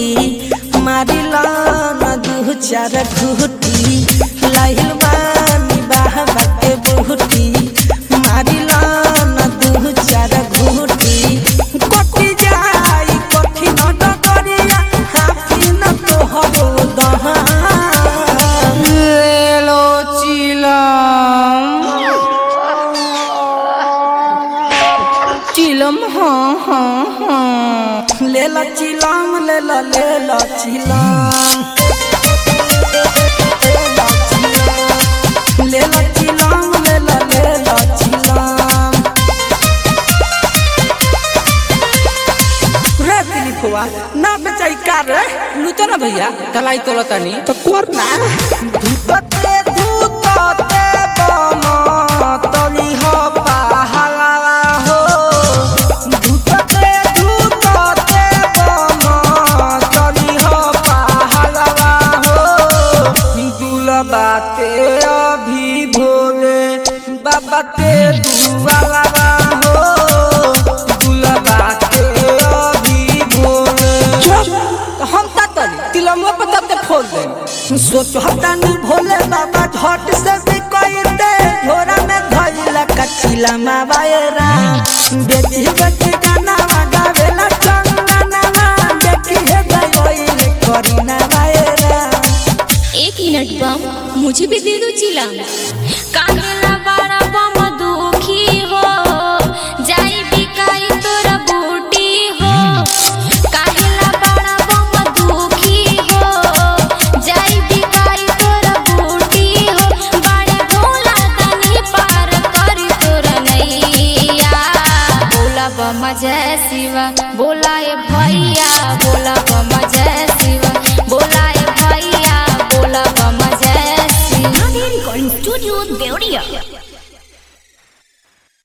घूटी मारिला न दू चार घूटी लाहिल बानी बाबा के बूटी मारिला न दू चार घूटी कटी जाई कठिन डगरिया हाथी न तोहरो दहा लेलो चिलम चिलम हाँ हाँ हाँ ले ला चिलम ले ला ले ला चिलम ले ला चिलम ले ला ले ला चिलम रे दिलीपवा ना बेचाई का रे लूतो ना भैया कलाई तोला तनी तो कर ना धूतते धूतते बम तली हो पहला हो धूतते धूतते बम तली हो पहला हो दुलबाते अभी भोले बाबा ते दुआला हो दुलबाते अभी भोले तो हम ता तली तिलमो पे तते फोड़ दे सोचो हटानी भोले बाबा झट से भी कोई दे झोरा में धइला कचिला मावाएरा बेटी बेटी गाना गावेला चंगना देखी है गई करीना वाएरा एक मिनट बम मुझे भी दे दो चिलम काहेला बड़ा बम दुखी हो जाई बिकाई तोरा बूटी हो काहेला बड़ा बम दुखी हो जाई बिकाई तोरा बूटी हो बड़े भोला तनी पार करी तोरा नैया बोला बम जय शिवा बोला